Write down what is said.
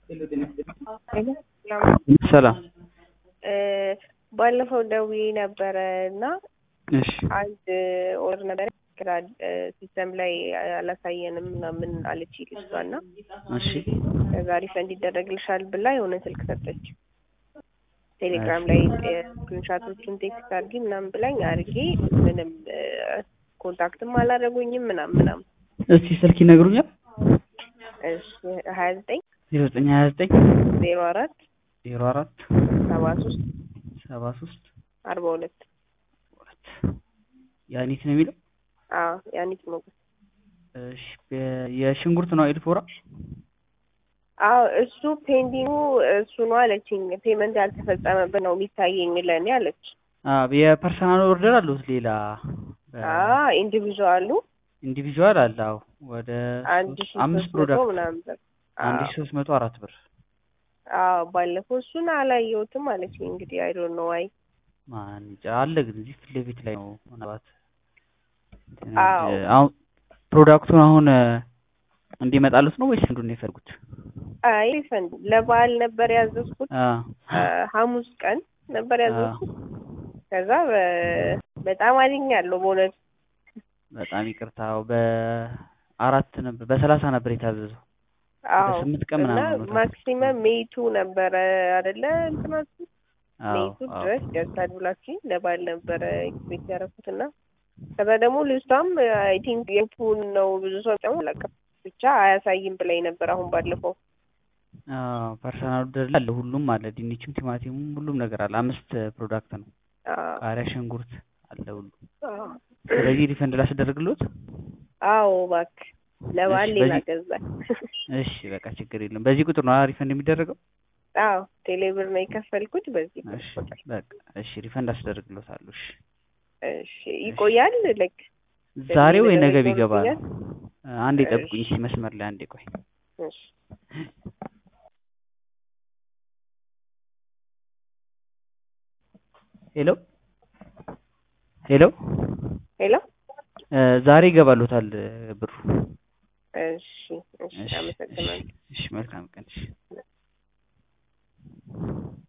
ሰላም ባለፈው ደውዬ ነበረ እና እሺ አንድ ኦርደር ነበረ ግራ ሲስተም ላይ አላሳየንም ምናምን አለች ልጅቷ እና እሺ ከዛ ሪፈንድ ይደረግልሻል ብላ የሆነ ስልክ ሰጠች። ቴሌግራም ላይ ስክሪንሻቶቹን ቴክስት አድርጊ ምናምን ብላኝ አድርጌ ምንም ኮንታክትም አላደረጉኝም ምናምን ምናምን። እስቲ ስልክ ይነግሩኛል? እሺ ሀያ ዘጠኝ ዜሮ ዘጠኝ ሀያ ዘጠኝ ዜሮ አራት ዜሮ አራት ሰባ ሶስት ሰባ ሶስት አርባ ሁለት ሁለት ያኒት ነው የሚለው። አዎ ያኒት ሞገስ እሺ በ- የሽንኩርት ነው ኤልፎራ አዎ እሱ ፔንዲንጉ እሱ ነው አለችኝ። ፔመንት ያልተፈጸመበት ነው የሚታየኝ ለእኔ አለች። የፐርሰናል ኦርደር አሉት ሌላ ኢንዲቪዥዋሉ ኢንዲቪዥዋል አለ። አዎ ወደ አንድ ሶስት- ሺ አምስት ሶስት መቶ ፕሮዳክት ምናምን ብር። አንድ አዎ ሺ ሶስት መቶ አራት ብር አዎ ባለፈው እሱን አላየሁትም አለችኝ። እንግዲህ አይ ዶንት ኖ ዋይ ማን እንጃ አለ ግን እዚህ ፊት ለፊት ላይ ነው ምናልባት እንትን አዎ። እ- አሁን ፕሮዳክቱን አሁን እ፣ እንዲመጣሉት ነው ወይስ እንዱን ነው የፈለጉት? አይ ሪፈንድ ለበዓል ነበር ያዘዝኩት አ አ፣ ሐሙስ ቀን ነበር አ ያዘዝኩት። ከዛ በ- በጣም አድኛለሁ በእውነት በጣም ይቅርታው በአራት ነበር በሰላሳ ነበር የታዘዘው አዎ በስምንት ቀን እና ምናምን ነው ማክሲመም ሜይቱ ነበረ አይደለ እንትናችሁ አዎ ሜይቱ አዎ ድረስ ደርሳል ብላችሁ ለበዓል ነበረ ኤክስፔክት ያደረኩት እና ከዛ ደግሞ ልጅቷም አይ ቲንክ የፑን ነው ብዙ ሰው ጨሞ አላውቅም ብቻ አያሳይም ብላኝ ነበር አሁን ባለፈው አዎ ፐርሰናል ኦርደር ላይ አለ ሁሉም አለ ድንቹም ቲማቲሙም ሁሉም ነገር አለ አምስት ፕሮዳክት ነው አዎ ቃሪያ ሽንኩርት አለ ሁሉ አዎ ስለዚህ ሪፈንድ ላስደርግሎት አዎ እባክህ ለበዓል እሺ ሌላ በዚህ ገዛል እሺ በቃ ችግር የለም በዚህ ቁጥር ነው ሪፈንድ የሚደረገው አዎ ቴሌብር ነው የከፈልኩት በዚህ እሺ ቁጥር በቃ እሺ ሪፈንድ አስደርግሎታለሁ እሺ እሺ ይቆያል ልክ ዛሬ ወይ በዚህ ነገ ነገር ቢገባ ነው ይቆያል አንዴ ጠብቁኝ እሺ እስኪ መስመር ላይ አንዴ ቆይ እሺ ሄሎ ሄሎ ሄሎ እ፣ ዛሬ ይገባሉታል እ፣ ብሩ እሺ እሺ እሺ እሺ አመሰግናለሁ እሺ መልካም ቀን እሺ